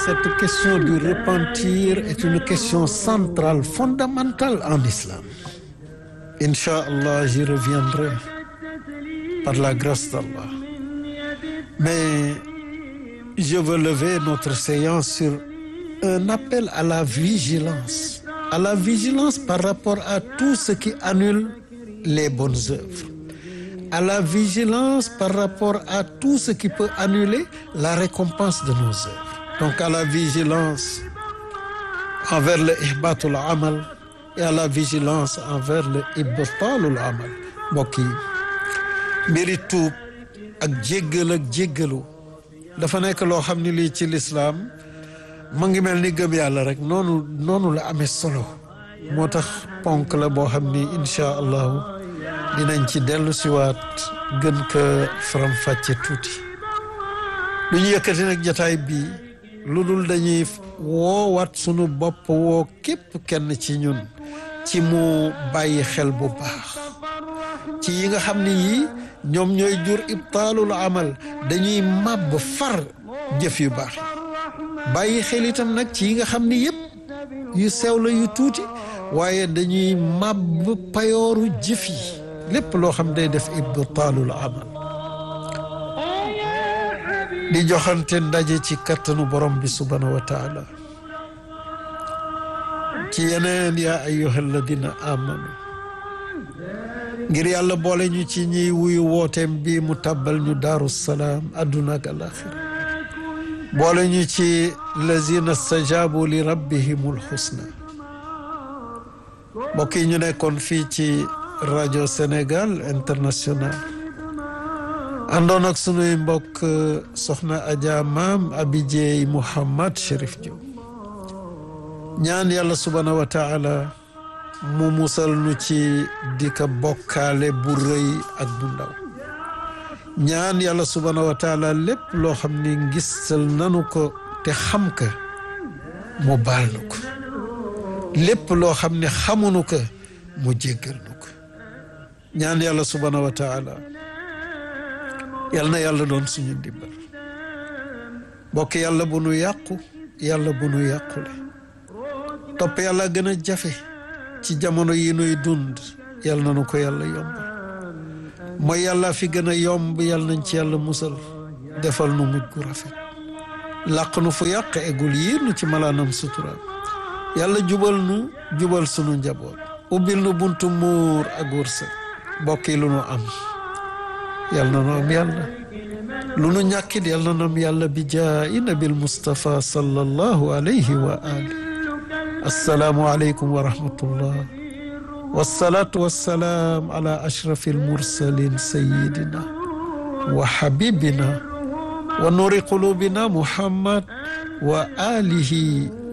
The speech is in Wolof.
cette question du repentir est une question centrale, fondamentale en islam. Inch'Allah, j'y reviendrai par la grâce d'Allah. Mais je veux lever notre séance sur un appel à la vigilance. À la vigilance par rapport à tout ce qui annule les bonnes œuvres. À la vigilance par rapport à tout ce qui peut annuler la récompense de nos œuvres. Donc à la vigilance envers le ihbatul amal et à la vigilance envers le ibtalul amal mbokk yi mbiri tuub ak jéggal ak jéggalu dafa nekk loo xam ne lii ci lislaam mu ngi mel ni gëm yàlla rek noonu noonu la amee solo moo tax ponk la boo xam ni incha allahu dinañ ci dellu siwaat gën ko faram-fàcce tuuti lu ñu yëkkati nag jataay bii lu dul dañuy woowaat sunu bopp woo képp kenn ci ñun ci mu bàyyi xel bu baax ci yi nga xam ni yii ñoom ñooy jur ibtaalul amal dañuy màbb far jëf yu baax yi bàyyi xel itam nag ci yi nga xam ni yëpp yu sew la yu tuuti waaye dañuy màbb payooru jëf yi lépp loo xam day def ibtaalul amal di joxante ndaje ci kattanu borom bi subhanahu wa taala ci yeneen yaa ayyuha alladina amanu ngir yàlla boole ñu ci ñiy wuyu wooteem bi mu tàbbal ñu daaru salaam adduna ak alaxira boole ñu ci lazina stajabu li rabbihimul xusna mbokk yi ñu nekkoon fii ci rajo Sénégal international àndoon ak sunuy mbokk soxna Adja maam Abidjey Mouhamad Chérif Diop ñaan yàlla subhaanahu wa taala mu musal nu ci di ka bokkaale bu rëy ak bu ndaw ñaan yàlla subhaanahu wa taala lépp loo xam ni ngistal nanu ko te xam ka mu baal nu ko lépp loo xam ne xamunu ko mu jéggal nu ko ñaan yàlla subhaanahu wa taala yal na yàlla doon suñu ndimbal bokk yàlla bu nu yàqu yàlla bu nu yàqule topp yàlla gën a jafe ci jamono yi nuy dund yal na nu ko yàlla yombal mooy yàlla fi gën a yomb yal nañ ci yàlla musal defal nu mujj gu rafet làq nu fu yàq egul yiir nu ci malaanam suturaam yàlla jubal nu jubal sunu njaboot ubbil nu buntu muur ak wërsëg bokk yi lu nu am yal na nu am yàlla lu nu ñàkkit yal na nu am yàlla bi jaayi nabil Mustafa sallallahu alayhi wa ali assalaamu aleykum wa rahmatullah wassalaatu wassalaam ala ashrafi almursalin sayidina wa habibina wa nuuri qulubina muhammad wa alihi